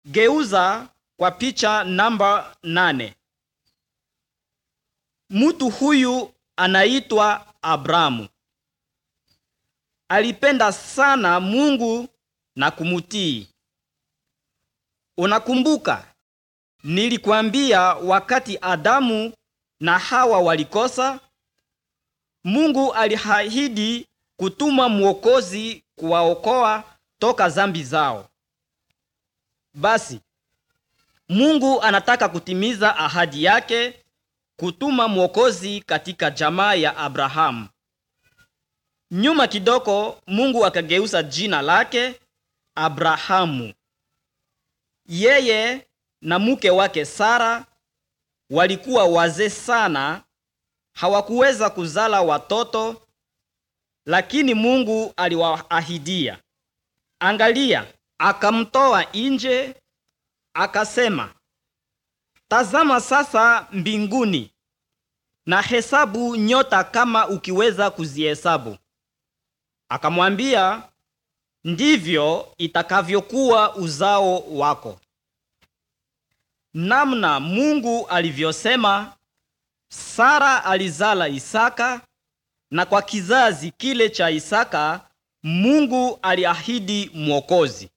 Geuza kwa picha namba nane. Mtu huyu anaitwa Abrahamu. Alipenda sana Mungu na kumutii. Unakumbuka nilikwambia wakati Adamu na Hawa walikosa, Mungu aliahidi kutuma mwokozi kuwaokoa toka zambi zao. Basi Mungu anataka kutimiza ahadi yake kutuma mwokozi katika jamaa ya Abrahamu. Nyuma kidogo, Mungu akageuza jina lake Abrahamu. Yeye na mke wake Sara walikuwa wazee sana, hawakuweza kuzala watoto, lakini Mungu aliwaahidia. Angalia, akamtoa nje, akasema, tazama sasa mbinguni na hesabu nyota kama ukiweza kuzihesabu. Akamwambia, ndivyo itakavyokuwa uzao wako. Namna Mungu alivyosema, Sara alizala Isaka, na kwa kizazi kile cha Isaka Mungu aliahidi mwokozi.